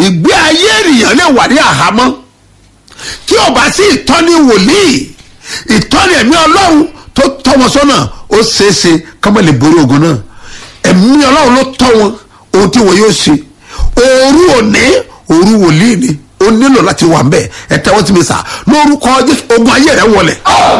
ìgbé ayé ènìyàn lè wà ní àhámọ́ tí ò bá sí ìtọ́ni wòlíì ìtọ́ni ẹ̀mí ọlọ́run tó tọ́ wọn sọ́nà ó ṣeéṣe kọ́mọ lè borí ogun náà ẹ̀mí ọlọ́run ló tọ́ wọn ohun tí wọn yóò ṣe òru òní òru wòlíì ni ó nílò láti wà mbẹ ẹ tẹ́wọ́ sí mi sà lórúkọ jésù ogun ayé rẹ wọlẹ̀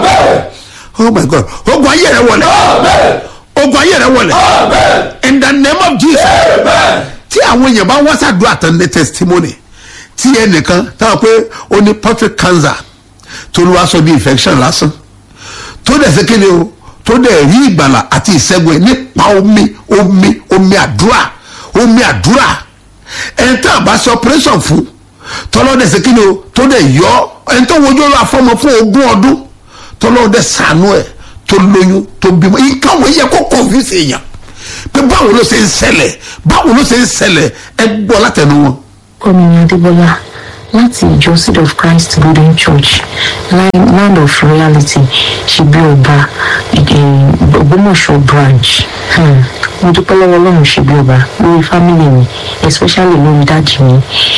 oh my god ogun ayé rẹ wọlẹ̀ ogun ayé rẹ wọlẹ̀ in the name of jesus tí àwọn èèyàn bá wá sàdúrà tán ní testimony tí ẹnìkan táwọn pé ó ní perfect cancer tó ló wá sọ bí infection lásán tó dẹ̀ ṣe kéde o tó dẹ̀ rí ìgbàlà àti ìṣẹ́gun ẹ̀ nípa omi omi omi àdúrà omi àdúrà ẹni tá a bá ṣe operation fún tọ́lọ́ dẹ̀ ṣe kéde o tó dẹ̀ yọ ẹni tó wojú ọlọ́ àfọmọ fún ogún ọdún tọ́lọ́ dẹ̀ sànú ẹ̀ tó lóyún tó bímọ nǹkan wọ́n yẹ kó confuse èèyàn pé báwo ló ṣe ń ṣẹlẹ̀ báwo ló ṣe ń ṣẹlẹ̀ ẹ gbọ́ látẹnu wọn. Kọ́mi Adébọ́lá láti ìjọ Seed of Christ Golden Church Line- Land of Reality ṣebí ọba eh, Ògbómọ̀ṣọ́ branch. Hmm. Mo dúpẹ́ lọ́wọ́ Ọlọ́run ṣebí ọba lórí fámìlì mi especially lórí dáàdì mi.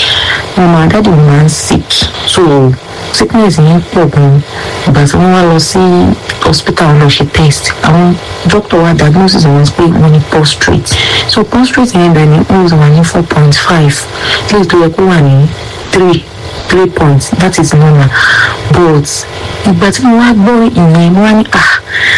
Màmá dáàdì mi máa ń sick so sickness yẹn pọ̀ gan-an. Ìgbà tí wọ́n wá lọ sí hospital lọ ṣe test àwọn doctor wa diagnosis wọn pé wọ́n ní prostrate so prostrate yẹn bẹ̀rẹ̀ ní ó wà ní four point five léyìí tó yẹ kó wà ní three three points that is normal but ìgbà tí mo wá gbọ́ ìyẹn mo wá ní ah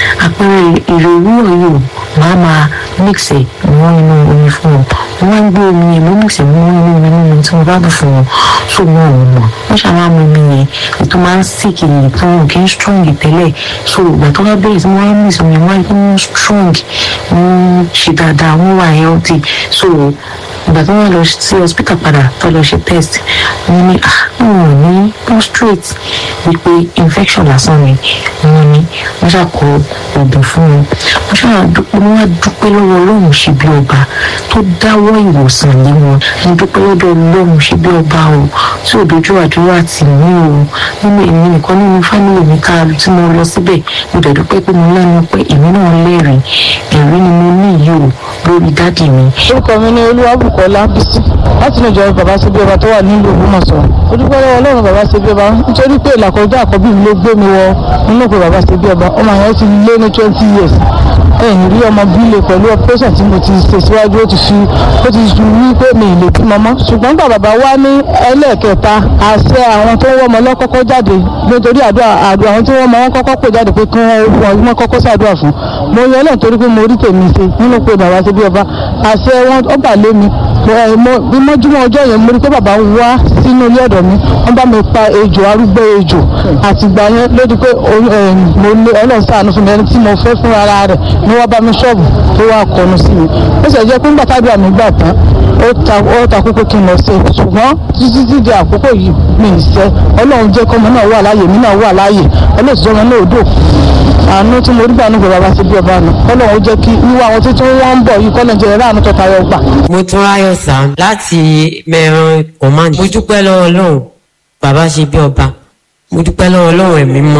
àpẹẹrẹ èrè òwúrọ̀ yìí o màá máa mix ẹ̀ mọ́ inú omi fún wọn mo wá ń gbé omi yẹn mo mix ẹ̀ mọ́ inú omi mímu tí mo bá bù fún wọn so wọn ò mọ̀ wọ́n ṣàwọn mu omi yẹn ètò máa ń sick èyí tó wọn kì í strong tẹ́lẹ̀ so ìgbà tó wá bẹ̀rẹ̀ sí mo wá mix omi wọn kí wọ́n strong wọ́n ṣe dáadáa wọ́n wà healthy so ìgbà tó wọ́n lọ sí hospital padà tó lọ ṣe test wọ́n ní ah wọn ò ní prostrate wípé infection lásán ni wọ́n ní wọ́n ṣàkó oògùn fún wọn wọ́n ṣàdúpẹ́ wọ́n wá dúpẹ́ lọ́wọ́ ọlọ́run ṣe bí ọba tó dáwọ́ ìwòsàn lé wọn mo dúpẹ́ lọ́dọ̀ ọlọ́run ṣe bí ọba o tí ò dojú àdúrà tì mí o nínú èmi nìkan nínú fámìlì mi ká tí mo lọ síbẹ̀ mo dẹ̀ dúpẹ́ pé mo lẹ́nu pé èmi náà lẹ́rìí ẹ̀rí ni mo ní yìí o lórí dádì mi orúkọ mi ní olúwàbùkọ́lá bísí láti ní ìjọba bàbá ṣe bí ọba tó wà nílùú ògbómọ̀ṣọ́ ó dúpẹ́ lọ́wọ́ ọlọ́run bàbá ṣe bí ọba nítorí pé ìlàkọjá àkọ́bí mi ló gbé mi wọ nínú ìpè bàbá ṣe bí ọba ọmọ yẹn ti lé ní twenty years ẹ̀yìn rí ọmọ bílẹ̀ pẹ̀lú operation tí mo ti ṣe síwájú ó ti fi ó ti fi wí pé mi ì lè bímọ mọ́ ṣùgbọ́n gbà bàbá wá ní ẹlẹ́ẹ̀kẹta àṣẹ àwọn tó ń wọ́mọ lọ́kọ́kọ́ jáde nítorí àdúrà àdúrà àwọn tí wọ́n mọ wọn kọ́kọ́ pè jáde pé kí wọ́n wọ́n kọ́kọ́ ṣàdúrà fún mo yẹ lẹ́yìn torí pé mo rí tèmi ṣe nínú pé bàbá ṣe bí ọba àṣẹ wọn ó bà lé mi bí mọ́júmọ́ ọjọ́ yẹn mo rí pé bàbá wá sínú ilé ọ̀dọ̀ mi wọ́n bá mi pa ejò arúgbó ejò àtìgbà yẹn lórí pé mo lé ọlọ́run ṣàánú fún mi ẹni tí mo fẹ́ fún ara rẹ̀ ni wọ́n bá mi ṣọ́ọ̀bù tó wá kọnu sí mi ó sì jẹ́ pé nígbà tábìlì mi gbà tán ó ta ó ta kókó kí n lọ ṣe ṣùgbọ́n títí tí di àkókò yìí mi ì ṣe ọlọ́run jẹ́ kọ́mọ náà wà láàyè mi náà wà láàyè ọlọ́run ti jẹ́ ọmọ náà dò àánú tí mo rí gbà nígbà bàbá ṣe bí ọba nù ọlọ́run ó jẹ́ kí wíwá àwọn tuntun wọ́n ń bọ̀ yìí kọ́lẹ̀ jẹ́ ẹ̀rọ àánú tọ́ta yọ gbà. mo tún ráyọ̀ sá láti mẹ́ran command mo dúpẹ́ lọ́wọ́ ọlọ́run bàbá ṣe bí ọba mo dúpẹ́ lọ́wọ́ ọlọ́run ẹ̀mí mọ́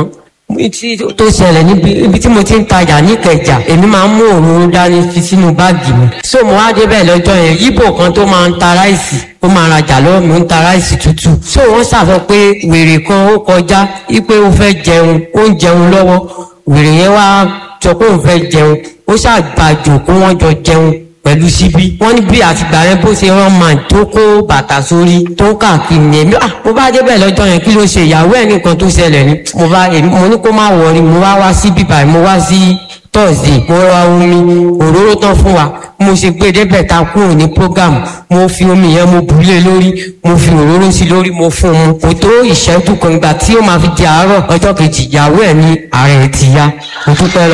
tí tó ṣẹlẹ̀ níbi ibi tí mo ti ń tajà níkẹjà èmi máa ń mú òróró dání fi sínú báàgì mi so mo wá débẹ̀ lọ́jọ́ yẹn yíbò kan tó máa ń ta ráìsì ó máa rajà lọ́wọ́ mi ó ń ta ráìsì tútù so wọ́n ṣàfọ pé wèrè kan ó kọjá wípé ó fẹ́ jẹun ó ń jẹun lọ́wọ́ wèrè yẹn wá sọ pé òun fẹ́ jẹun ó ṣàgbàjò kó wọ́n jọ jẹun pẹ̀lú síbí wọ́n ní bí àtìgbà yẹn bó ṣe rán màá tó kó bàtà sórí tó káàkiri yẹn mi ah mo bá débẹ̀ lọ́jọ́ yẹn kí ló ṣe ìyàwó ẹ̀ nìkan tó ṣẹlẹ̀ ni mo bá èmi mo ní kó má wọrí mo wá wá sí bíbá mo wá sí tọ́sí mo ra omi òróró tán fún wa mo ṣe gbé débẹ̀ ta kúrò ní program mo fi omi yẹn mo bùlé lórí mo fi òróró sí lórí mo fún un kò tó ìṣẹ́jú kan ìgbà tí ó máa fi di àárọ̀ ọjọ́ kejì ìyàwó ẹ̀ ní ààrẹ ti ya mo dúpẹ́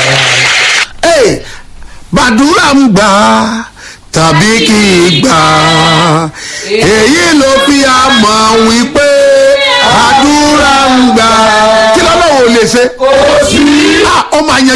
lọ́wọ́ gbàdúrà ń gbà tàbí kì í gbà èyí ló fi àmọ̀ wípé àdúrà ń gbà kí lọ́lọ́wọ́ ò lè ṣe. ó máa yan